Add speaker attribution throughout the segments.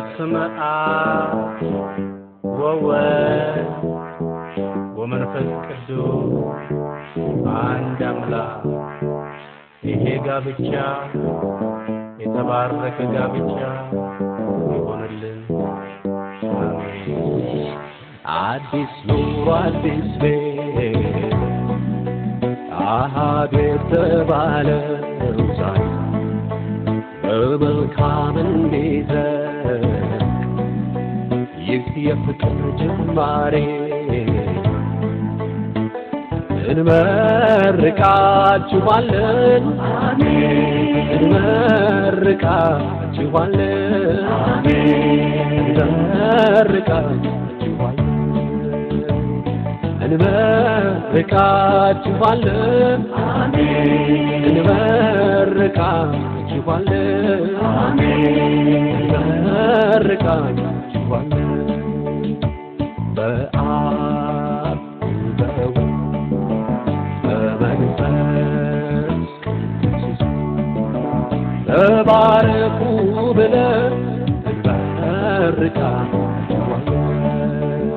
Speaker 1: በስመ አብ ወወልድ ወመንፈስ ቅዱስ አንድ አምላክ። ይሄ ጋብቻ የተባረከ ጋብቻ ይሆንልን። አሜን።
Speaker 2: አዲስ ኑሮ አዲስ ቤት አሃዱ የተባለው ዛሬ በመልካም እንዲዘልቅ ይህ የፍቅር ጅማሬ እንመርቃችኋለን እንመርቃችኋለን እንመርቃችኋለን እንመርቃችኋለን እንመርቃችኋለን በአብ በወልድ በመንፈስ ቅዱስ ተባረኩ ብለን እንመርቃችኋለን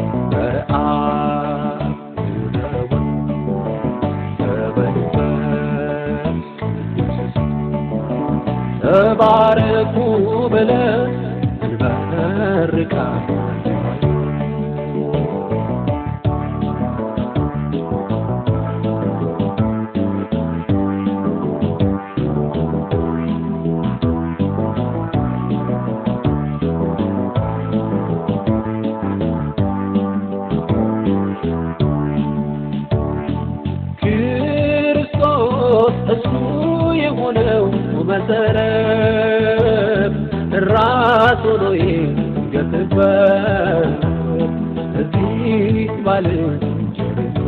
Speaker 2: በአብ በወልድ በመንፈስ ቅዱስ ተባረኩ ብለን እንመርቃችኋለን ክርስቶስ እሱ የሆነው መሰረት ራሱ ነው የገትበት እዚህ ባልንጀርነት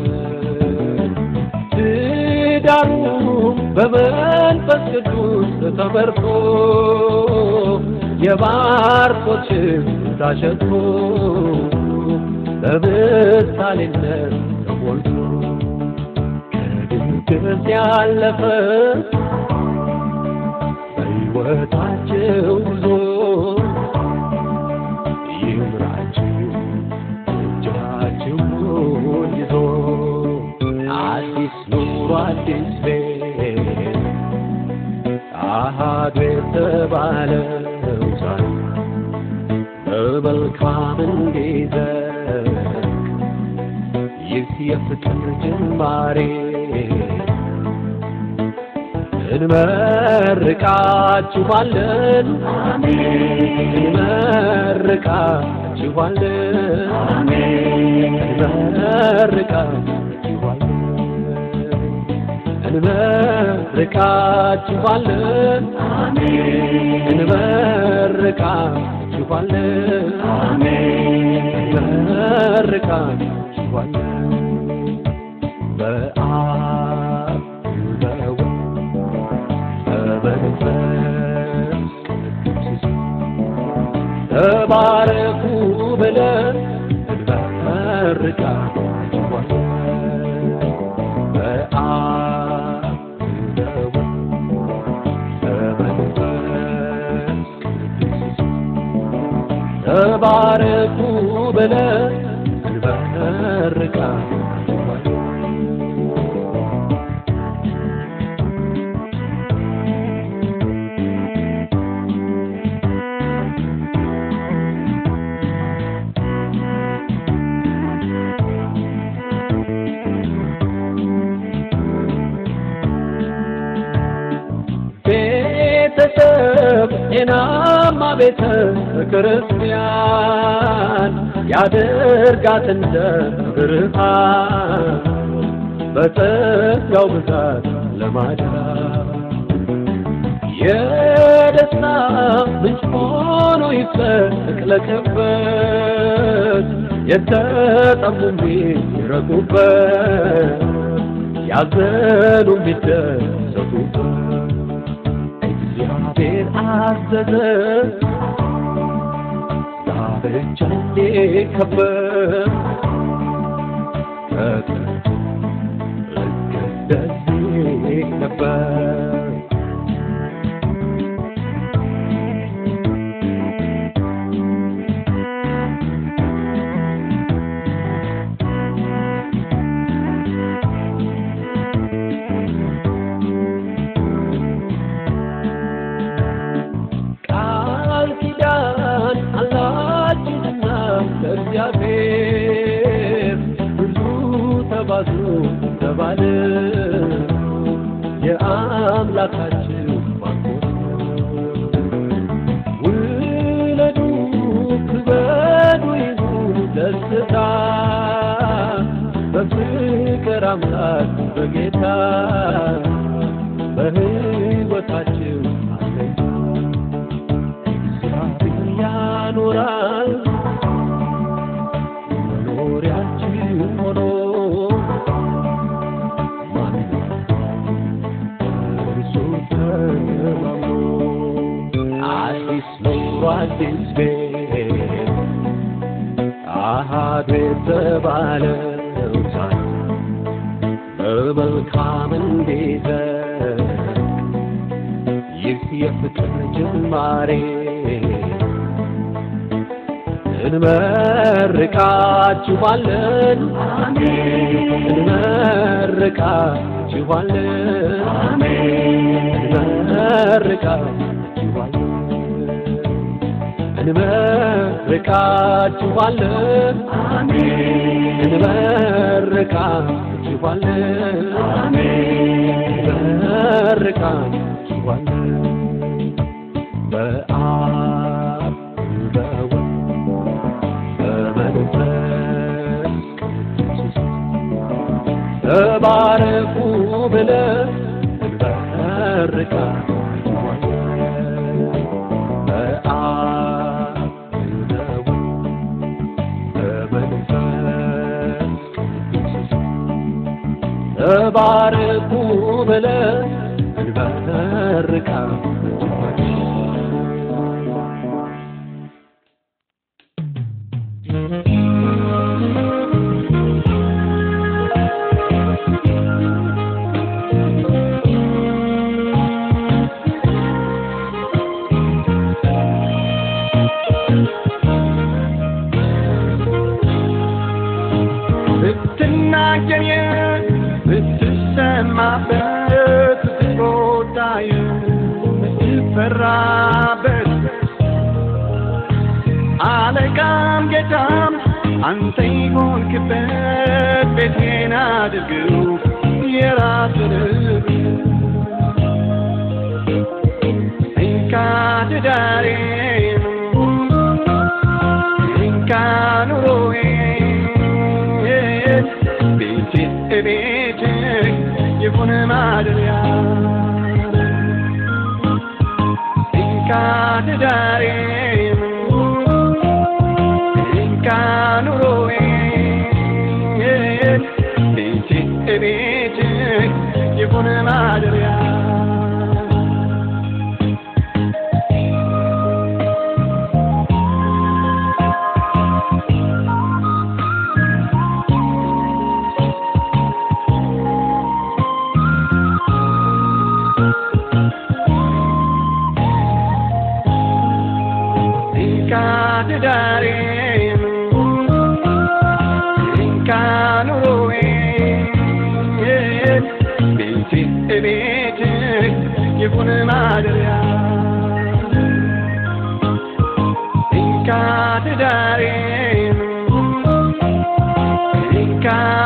Speaker 2: ትዳሩ በመንፈስ ቅዱስ ተመርቶ የባርኮች ታሸቶ በምሳሌነት ተሞልቶ ከድንገት ያለፈ በሕይወታቸው ጉዞ ይምራችሁ እጃችሁን ይዞ አዲስ ኑሮ አዲስ ቤት አሃዱ የተባለው ዛሬ በመልካም እንዲዘልቅ ይህ የፍቅር ጅማሬ እንመርቃችኋለን እንመርቃችኋለን እንመርቃችኋለን እንመርቃችኋለን እንመርቃችኋለን በአብ በወልድ በመንፈስ ቅዱስ ተባረኩ ብለን እንመርቃችኋለን በአብ በወልድ በመንፈስ ቅዱስ ተባረኩ ብለን እንመርቃችኋለን ቤተሰብ ጤናማ ቤተ ክርስቲያን ያደርጋት እንደ ብርሃን በጸጋው ብዛት ለማዳን የደስታ ምንጭ ሆኖ ይፍለቅለቅበት የተጠሙ የሚረኩበት ያዘኑ የሚደሰቱበት እግዚአብሔር አዘዘ ዳርቻ እንዲከበር ከጥንት ልክ እንደዚህ ነበር የተባለ የአምላካችን ባንኮት ውለዱ ክበዱ ይሁን ደስታ በፍቅር አምላክ በጌታ በሕይወታችሁ አለኝ እግዚአብሔር ያኖራል መኖሪያችን ሆኖ ማንም እርሱ ተማምኖ አዲስ ኑሮ አዲስ ቤት አሃዱ የተባለው ዛሬ በመልካም እንዲዘን ይህ የፍቅር ጅማሬ እንመርቃችኋለን እንመርቃችኋለን እንመርቃችኋለን እንመርቃችኋለን እንመርቃችኋለን በአብ በወልድ በመንፈስ ቅዱስ ተባረኩ ብለን እንመርቃችኋለን በአብ በወልድ በመንፈስ ቅዱስ ተባረኩ ብለን እንመርቃችኋለን
Speaker 3: ብትናገር ብትሰማበት ብትቆጣይ ብትፈራበት አለቃም ጌታም አንተ ይሆንክበት ቤቴን አድርገው የራስን እንካ ትዳሬን እንካ ኑሮዬን ቤቴ ቤት ይሁን ማደሪያ እንካ ትዳሬን እንካ ኑሮዬን ቤቴ ቤት ይሁን ማደሪያ እንካ ትዳሬን እንካ ኑሮዬን ቤቴ ቤት ይሁን ማደሪያ እንካ ትዳሬን እንካ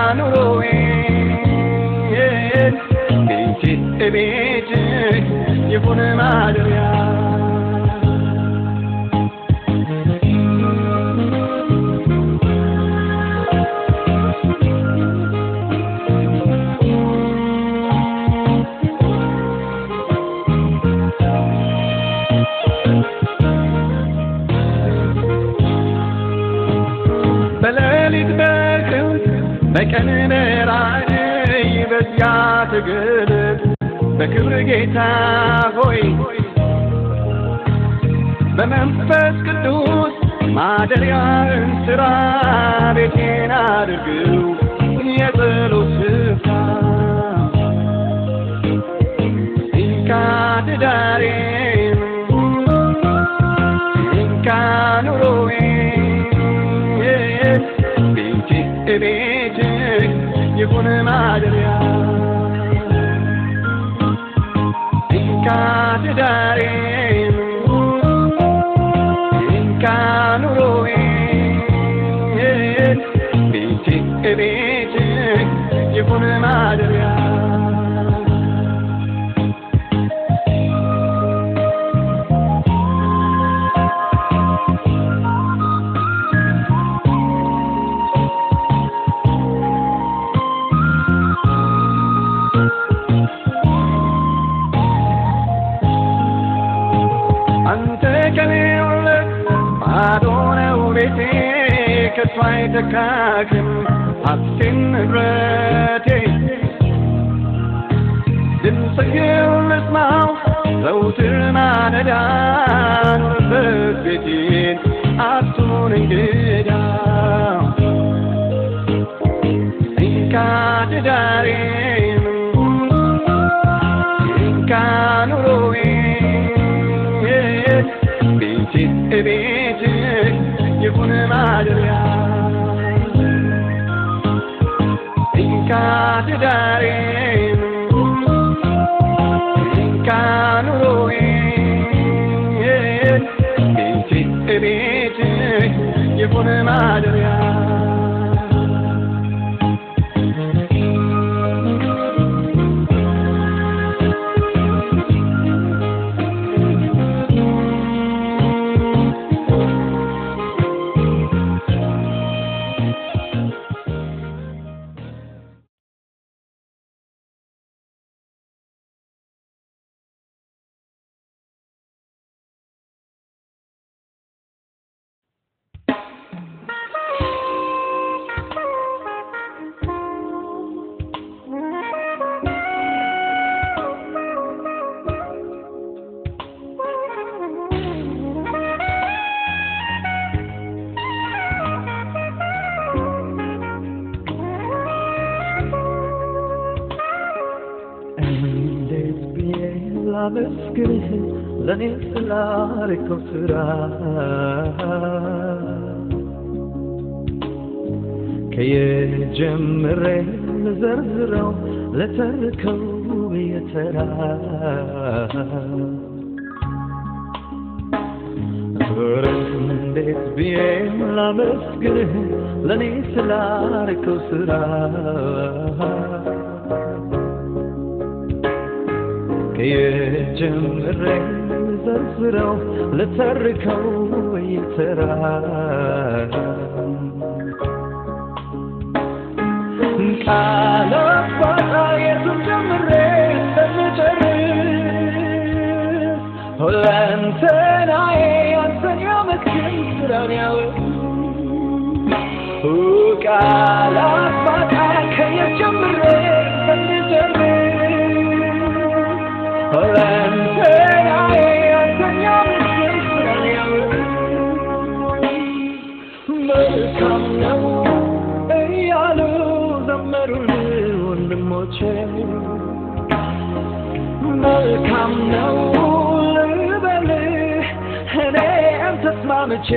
Speaker 3: ኑሮዬን ቤቴ ቤት ይሁን ማደሪያ በሌሊት በክንፍ በቀን በራእይ በዚያ ትግል በክብር ጌታ ሆይ በመንፈስ ቅዱስ ማደሪያን ስራ ቤቴን አድርግው የጸሎት ስፍራ እንካ ትዳሬን እንካ ኑሮዬን ቤቴ ቤት ይሁን ማደሪያ እንካ ትዳሬን እንካ ኑሮዬን ቤቴ ቤት ይሁን ማደሪያ ባለቤቴ ከሷ አይተካክም ሀብቴን ንብረቴ ድምፅህን ልስማው ዘውትር ማለዳ ኑርበት ቤቴን አትሁን እንግዳ እንካ ትዳሬን እንካ ኑሮዬን ቤቴ ቤት ይሁን ማደሪያ እንካ ትዳሬን እንካ ኑሮዬን ቤቴ ቤት ይሁን ማደሪያ
Speaker 2: እንዴት ብዬ ላመስግንህ ለእኔ ስላረከው ስራ ከየጀምሬ ልዘርዝረው ለተርከው በየተራ ኧረ እንዴት ብዬ ላመስግንህ ለእኔ ስላረከው ስራ ከየጀምሬ ዘርዝረው ልተርከው በየተራ ቃላት ባጣ የቱን ጀምሬ እንደምጨርስ ሁለንተናዬ አንተን ያመስግን ስራን ያወቅ ቃላት ባጣ ከየት ጀምሬ እንደምጨርስ ሁለንተናዬ አንተን ያመስግን ስራን ያወቅ መልካም ነው እያሉ ዘመሩልህ ወንድሞቼ መልካም ነው ልበልህ እኔም ተስማምቼ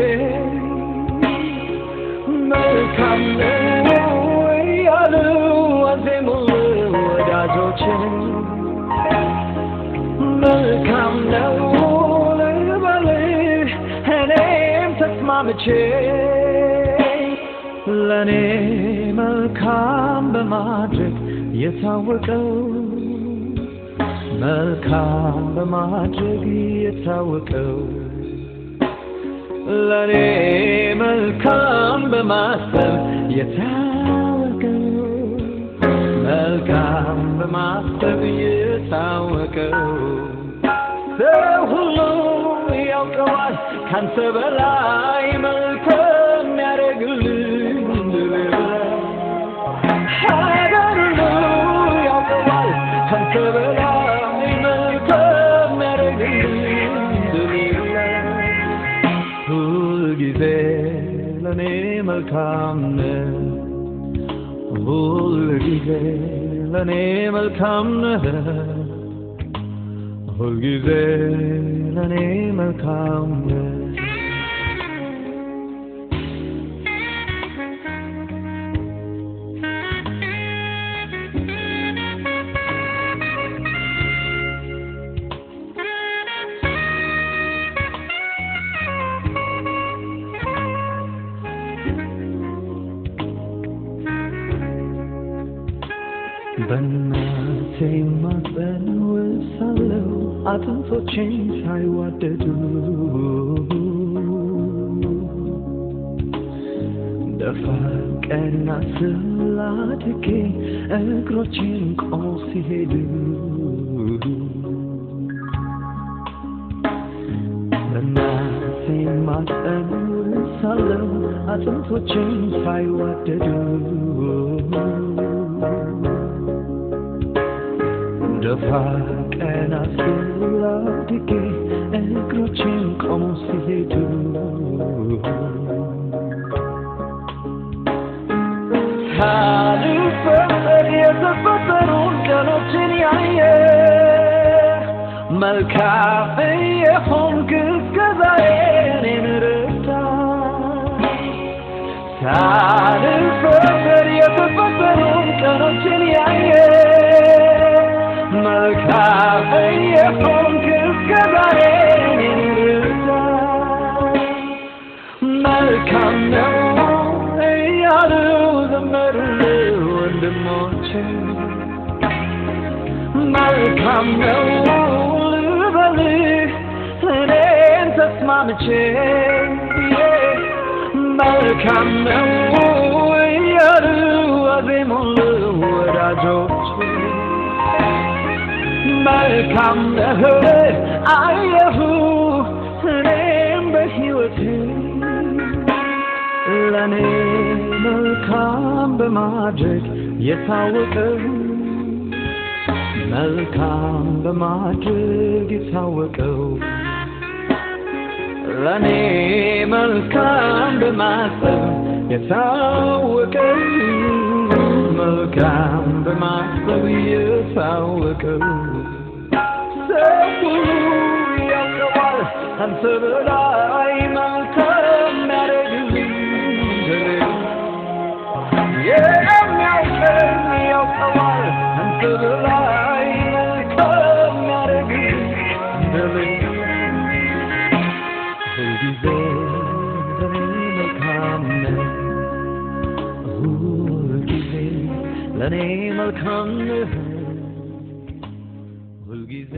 Speaker 2: መልካም ነው እያሉ አዜሙልህ ወዳጆቼ መልካም ነው ልበልህ እኔም ተስማምቼ ለእኔ መልካም በማድረግ የታወቀው መልካም በማድረግ የታወቀው ለእኔ መልካም በማሰብ የታወቀው መልካም በማሰብ የታወቀው ሰው ሁሉ ያውቀዋል ካንተ በላይ መልካም ያደርግልኝ ሀገር ሁሉ ያውቀዋል ካንተ በላይ መልካም ያደርግልኝ ሁልጊዜ ለእኔ መልካም ነህ ሁልጊዜ ለእኔ መልካም ነህ ሁልጊዜ ለእኔ መልካም ነህ በእናቴ ማፀን ውስጥ ሳለሁ አጥንቶቼን ሳይዋደዱ ደፋ ቀና ስላድጌ እግሮቼን ቆመው ሲሄዱ በእናቴ ማፀን ውስጥ ሳለው አጥንቶችን ሳይዋደዱ ደፋ ቀና ስል አድጌ እግሮቼን ቆመው ሲሄዱ ሳልፈጠር የተፈጠሩን ቀኖችን ያየ መልካም የሆንክ እስከዛሬ እኔን ረዳ ሳልፈጠር የተፈጠሩን ቀኖችን ያየ መልካም የሆንክ እስከዛሬ እኔን ረዳ መልካም ነው እያሉ ዘመሩልህ ወንድሞቼ መልካም ነው ልበልህ እኔን ተስማምቼ መልካም ነው እያሉ አዜሙልህ ወዳጆቼ መልካም ነህ አየሁ እኔም በሕይወቴ ለእኔ መልካም በማድረግ የታወቀው መልካም በማድረግ የታወቀው ለእኔ መልካም በማሰብ የታወቀው መልካም በማሰብ የታወቀው ሰው ሁሉ ያውቀዋል አንተ በላይ መልካም ያደርግልኝ የሚያውቀኝ ያውቀዋል አንተ በላይ መልካም ያደርግልኝ ሁልጊዜ ለኔ መልካም ነህ ሁልጊዜ ለኔ መልካም ነህ ሁልጊዜ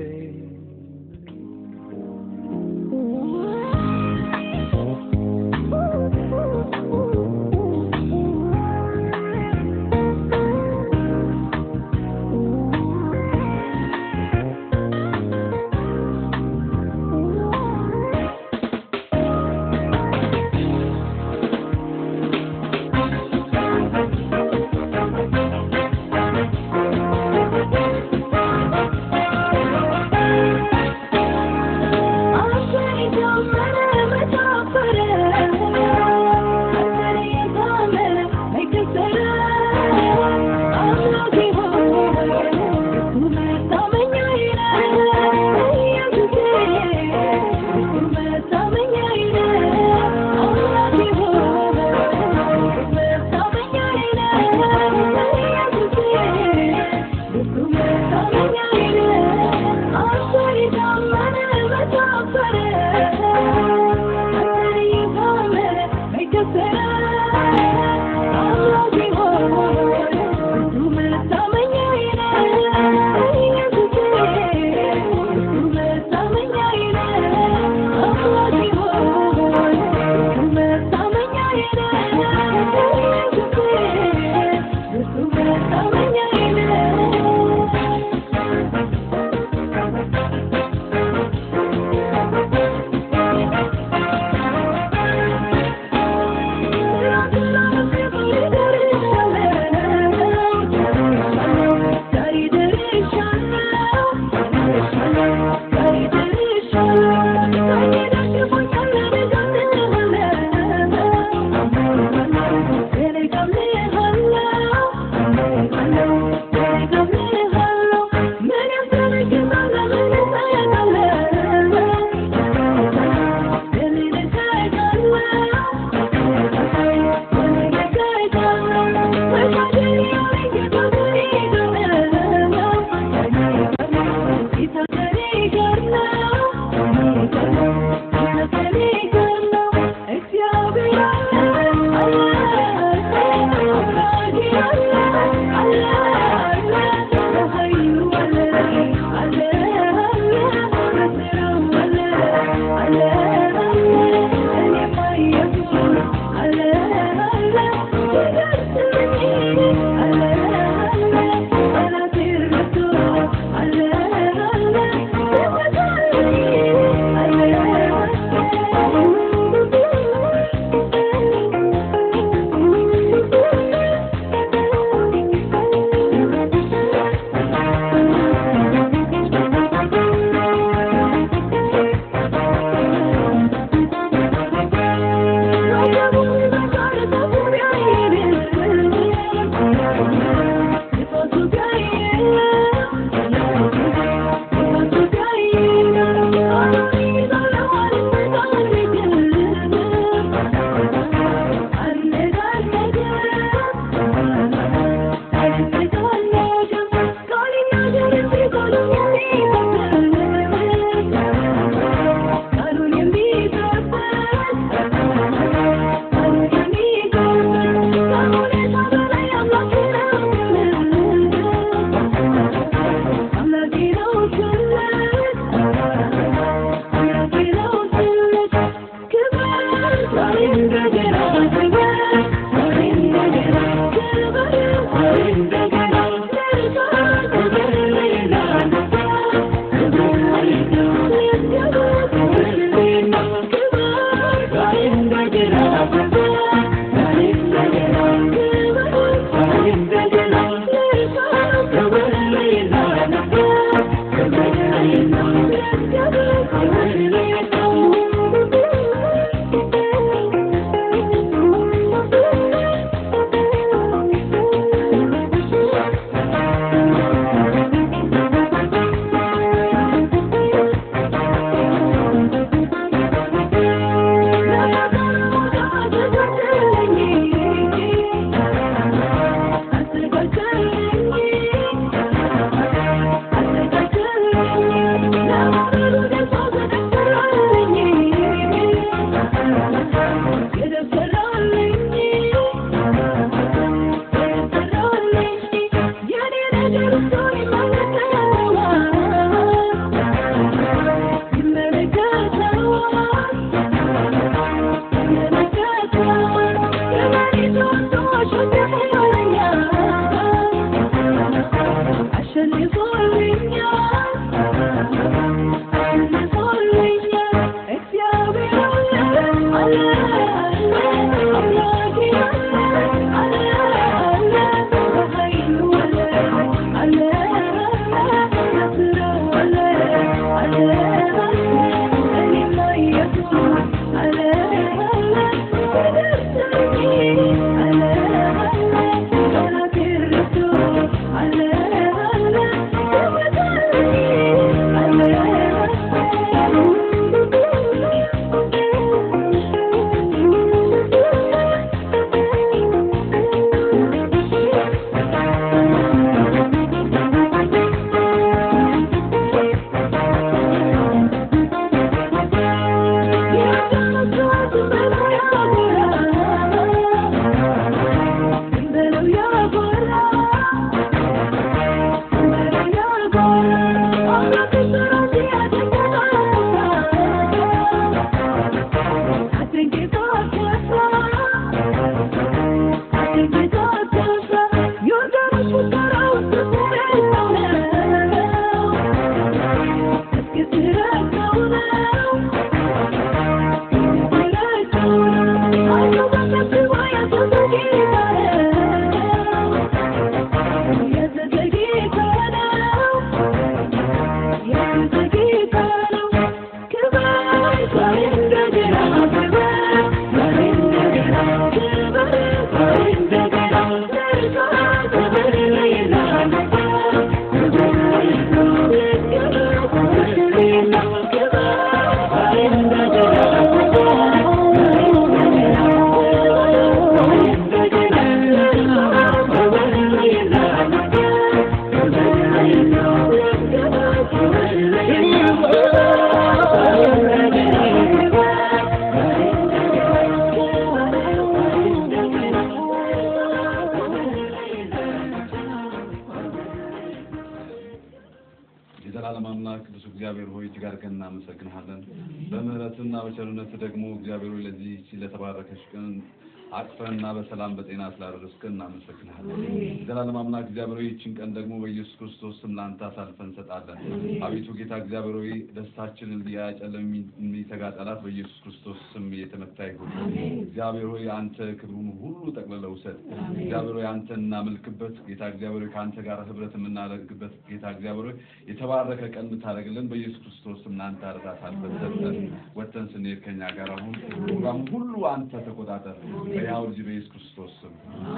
Speaker 4: የዘላለም አምላክ ቅዱስ እግዚአብሔር ሆይ እጅግ አድርገን እናመሰግንሃለን። በምህረትና በቸርነት ደግሞ እግዚአብሔር ሆይ ለዚህ ለተባረከች ቀን አቅፈንና በሰላም በጤና ስላደረስከን እናመሰግንሃለን። የዘላለም አምላክ እግዚአብሔር ሆይ ይህችን ቀን ደግሞ በኢየሱስ ክርስቶስ ስም ለአንተ አሳልፈን እንሰጣለን። አቤቱ ጌታ እግዚአብሔር ሆይ ደስታችንን ሊያጨልም የሚተጋ ጠላት በኢየሱስ ክርስቶስ ስም የተመታ ይሁን። እግዚአብሔር ሆይ አንተ ክብሩን ሁሉ ጠቅልለህ ውሰድ። እግዚአብሔር ሆይ አንተ እናመልክበት ጌታ እግዚአብሔር ሆይ ከአንተ ጋር ህብረት የምናደርግበት ጌታ እግዚአብሔር ሆይ የተባረከ ቀን የምታደርግልን በኢየሱስ ክርስቶስ ስም ለአንተ አርዳት አልፈን ሰጠን። ወጥተን ስንሄድ ከኛ ጋር አሁን ፕሮግራም ሁሉ አንተ ተቆጣጠር። በያው ልጅ በኢየሱስ ክርስቶስ ስም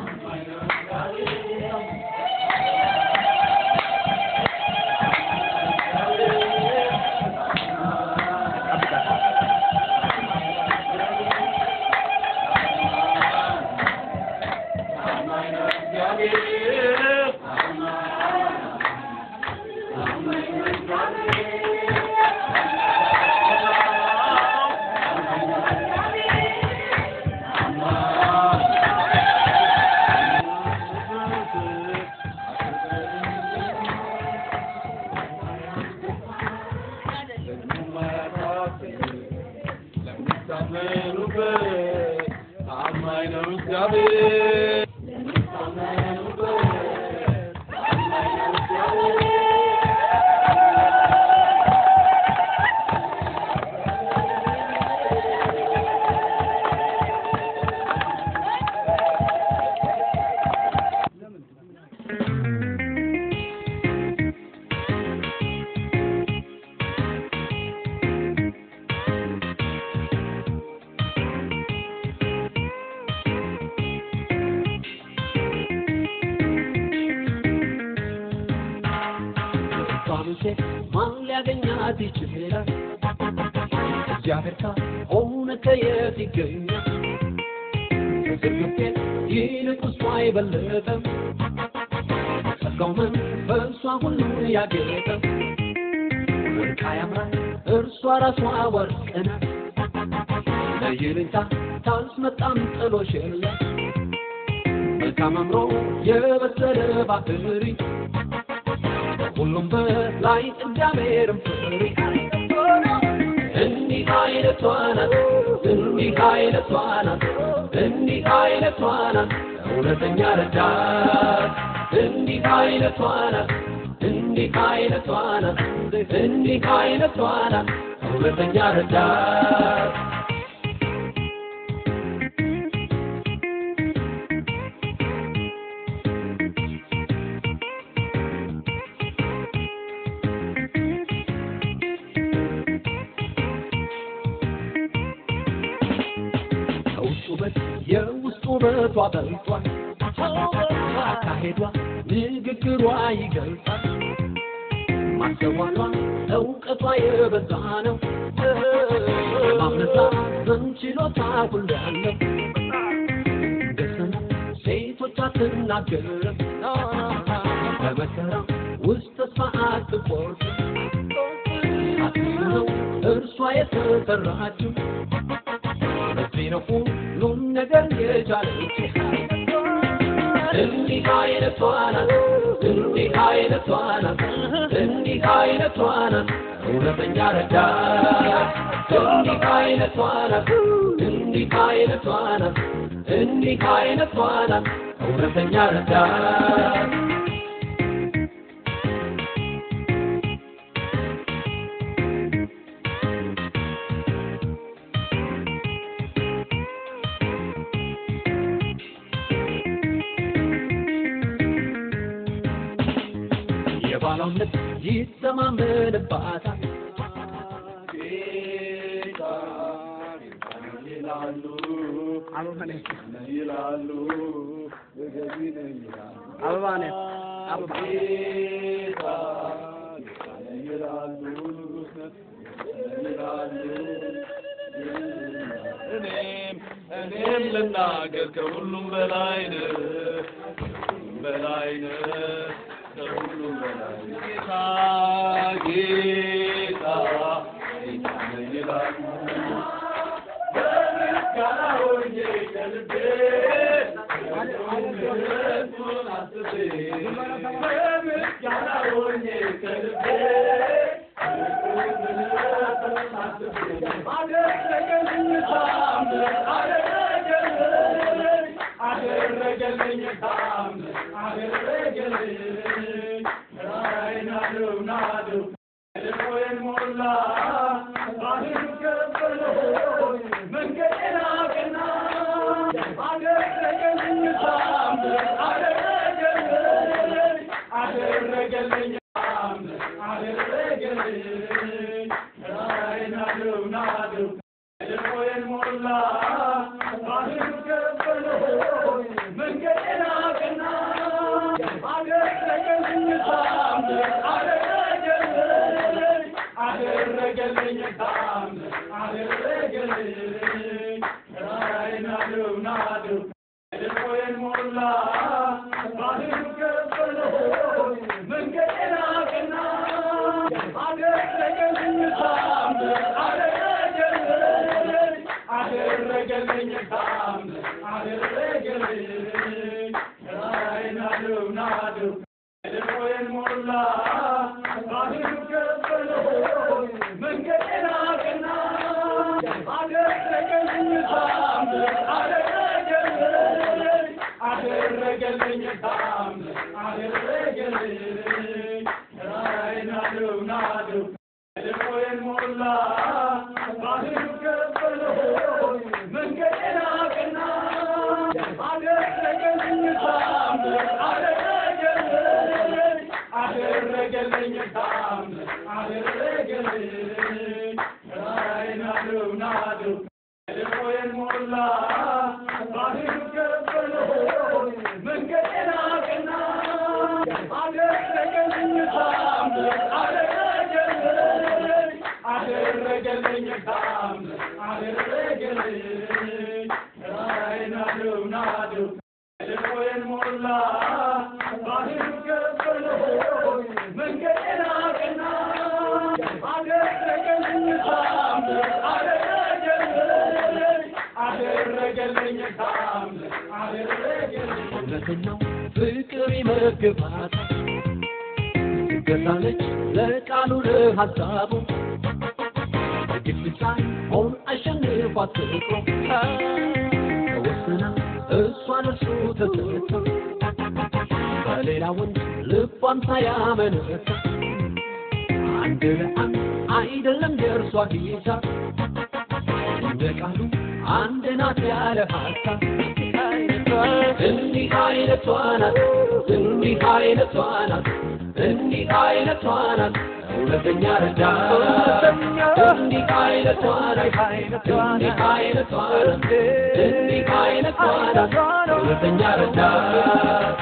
Speaker 5: ፋኑሴ ማን ሊያገኛት ይችላል? እግዚአብሔር ከሆነ ከየት ይገኛል? ከዝርግፌ ይልቅ እሷ አይበለጠም። ጸጋው መንፈሷ ሁሉን ያጌጠ ወርቃ ያምራል እርሷ ራሷ ወርቅ ናት። ለይልኝታ ታስመጣም ጥሎሽ የለም መልካም አምሮ የበሰለ ባህሪ ሁሉም በላይ እግዚአብሔርን ፍሪ። እንዲህ አይነቷ ናት፣ እንዲህ አይነቷ ናት፣ እንዲህ አይነቷ ናት እውነተኛ ረዳት። እንዲህ አይነቷ ናት፣ እንዲህ አይነቷ ናት፣ እንዲህ አይነቷ ናት እውነተኛ ረዳት። ከውጭ ውበት የውስጥ ውበቷ በልጧል። አካሄዷ ንግግሯ ይገልጻል። ማስተዋሏ እውቀቷ የበዛ ነው። ማመዛዘን ችሎታ ሁሉ ያለው ደስና ሴቶች አትናገርም። በመከራ ውስጥ ተስፋ አትቆርጥም። አዲስ ነው እርሷ የተሰራችው ለዚህ ነው ሁሉም ነገር የቻለች። እንዲህ አይነቷ ናት፣ እንዲህ አይነቷ ናት፣ እንዲህ እንዲህ አይነቷ ናት እውነተኛ ረዳት እንዲህ አይነቷ ናት እንዲህ አይነቷ ናት እንዲህ አይነቷ ናት እውነተኛ ረዳት የባሏን ልብ ይተማመንባታል
Speaker 3: ይላሉ ገቢ ነኝ ይላሉ
Speaker 6: አበባ ነው አበባ
Speaker 3: ጌታ ይላሉ ንጉሥ ነህ ይላሉ እኔም እኔም ልናገር ከሁሉም በላይ ነህ ከሁሉም በላይ ነህ ከሁሉም በላይ ነህ ጌታ ጌታ ጌታ ነህ ይላሉ በምስጋና ሆኜ ከልቤ ምሕረቱን አስቤ በምስጋና ሆኜ ከልቤ ምሕረቱን አስቤ አደረገልኝ ታምር አደረገልኝ አደረገልኝ ታምር አደረገልኝ ራይና ነው ናዱ ልቦዬን ሞላ ባህር ከፈለው መንገዴን አቀና አደረገልኝ ታምር አደረገልኝ አደረገልኝ ታምር አደረገልኝ ራይና ነው ናዱ ልቦዬን ሞላ ባህር ከፈለው መንገዴን አቀና አደረገልኝ ታምር አደረገልኝ አደረገልኝ ታምር አደረገልኝ ራይና ነው ናዱ ልቦዬን ሞላ ባህር ከፈለው መንገዴን አቀና አደረገልኝ ታምር አደረገልኝ አደረገልኝ ታምር አደረገልኝ ራይና ነው ናዱ ልቦዬን ሞላ ባህር ከፈለው መንገዴን አቀና አደረገልኝ ታምር አደረገልኝ አደረገልኝ ታምር አደረገልኝ ራይና ነው ናዱ ልቦዬን ሞላ ባህር ከፈለው መንገዴን አቀና አደረገልኝ ታምር አደረገልኝ አደረገልኝ ታምር አደረገልኝ ራይና ነው ናዱ ልቦዬን ሞላ ባህር ከፈለው መንገዴን አቀና አደረገልኝ ታምር አደረገልኝ አደረገልኝ ታምር አደረገልኝ ራይና ነው ናዱ ልቦዬን ሞላ ባህር ከፈለው መንገዴን አቀና አደረገልኝ ታምር አደረገልኝ አደረገልኝ ታምር አደረገልኝ
Speaker 5: እውነተኛው ፍቅር ይመግባታል ትገዛለች ለቃሉ ለሐሳቡ ግፍ ሳይሆን አሸንፏት ፍቅሩ ተወስና እሷን እርሱ ተሰጥታ በሌላ ወንድ ልቧን ሳያመነታ አንድ ለአንድ አይደለም የእርሷ ሂሳብ እንደ ቃሉ አንድ ናት ያለ ሀሳብ እንዲህ አይነቷ ናት እንዲህ አይነቷ ናት እንዲህ አይነቷ ናት እውነተኛ ረዳት እንዲህ አይነቷ ናት እንዲህ አይነቷ ናት እንዲህ አይነቷ ናት እውነተኛ ረዳት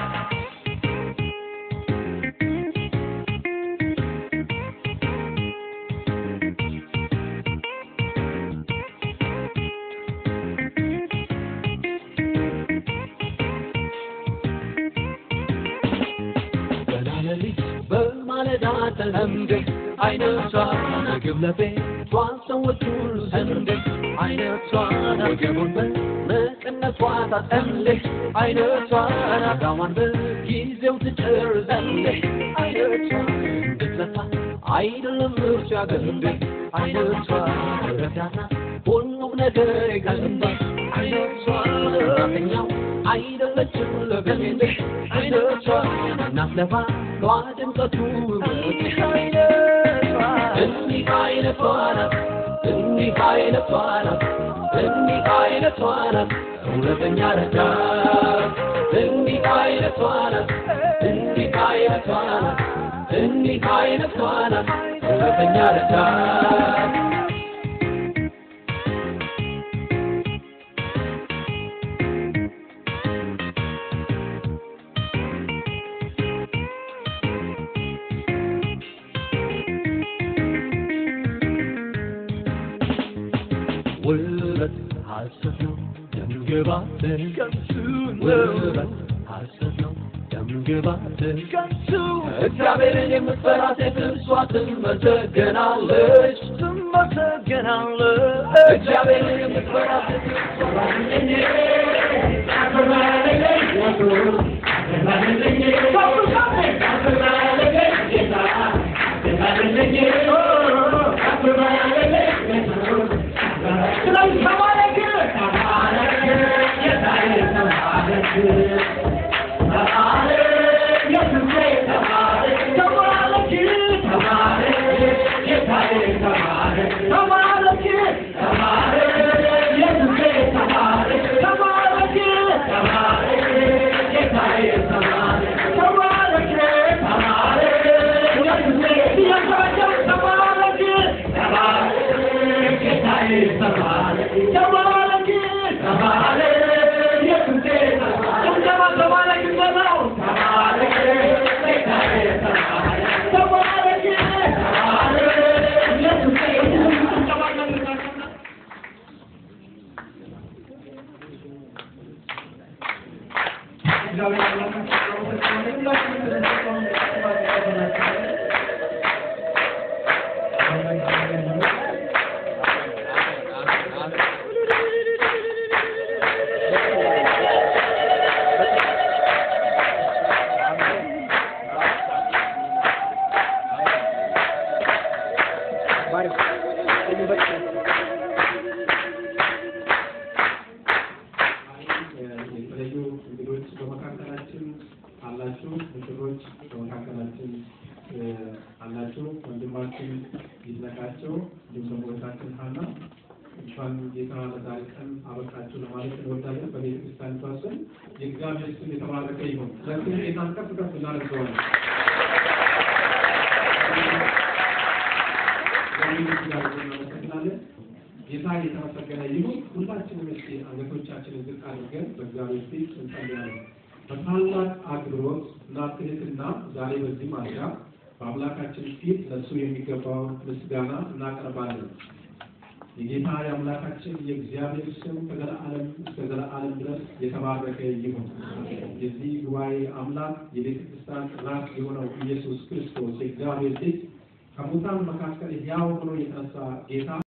Speaker 5: ገና ሌሊት በማለዳ ተንደ አይነቷ ምግብ ለቤቷ ሰዎች ሁሉ ዘንድ አይነቷ ወገቡን በመቀነቷ ታጠምድ አይነቷ ናጋዋን በጊዜው ትጨርስ ዘንድ አይነቷ እንድትለፋ አይደለም ምርጫ ገንዴ አይነቷ ረዳና ሁሉም ነገር ይቀልባል አይነቷ ለራተኛው አይደለችም ለገንዴ አይነቷ እናት ለባሏ ድምቀቱ ውበት አይነቷ እንዲህ አይነቷ ናት እንዲህ አይነቷ ናት እንዲህ አይነቷ ናት እውነተኛ ረዳት እንዲህ አይነቷ ናት እንዲህ አይነቷ ናት እንዲህ አይነቷ ናት እውነተኛ ረዳት ውበት ሐሰት ነው ደምግባት ከንቱ ውበት ሐሰት ነው ደምግባት ከንቱ እግዚአብሔርን የምትፈራ ሴት እርሷ ትመሰገናለች ትመሰገናለች እግዚአብሔርን የምትፈራ ሴት
Speaker 3: የተለዩ እንግዶች በመካከላችን አላችሁ፣ ሙሽሮች በመካከላችን እ፣ አላችሁ። ወንድማችን ይድነቃቸው እንዲሁም ደግሞ እህታችን ሀና እንኳን ጌታ ለዛሬ ቀን አበቃችሁ ለማለት እንወዳለን። በቤተ ክርስቲያኒቷ ስም የእግዚአብሔር ስም የተባረከ ይሁን። ለስም ጌታን ከፍ ከፍ እናደርገዋለን። እግዚአብሔር እግዚአብሔር እናመሰግናለን። ጌታ የተመሰገነ ይሁን። ሁላችንም እስኪ አንገቶቻችንን ዝቅ አድርገን በእግዚአብሔር ፊት እንጸልያለን። በታላቅ አክብሮት እና ትህትና ዛሬ በዚህ ማለዳ በአምላካችን ፊት ለእሱ የሚገባውን ምስጋና እናቀርባለን። የጌታ የአምላካችን የእግዚአብሔር ስም ከዘለዓለም እስከ ዘለዓለም ድረስ የተባረከ ይሁን። የዚህ ጉባኤ አምላክ የቤተ ክርስቲያን ራስ የሆነው ኢየሱስ ክርስቶስ የእግዚአብሔር ልጅ ከሙታን መካከል ሕያው ሆኖ የተነሳ ጌታ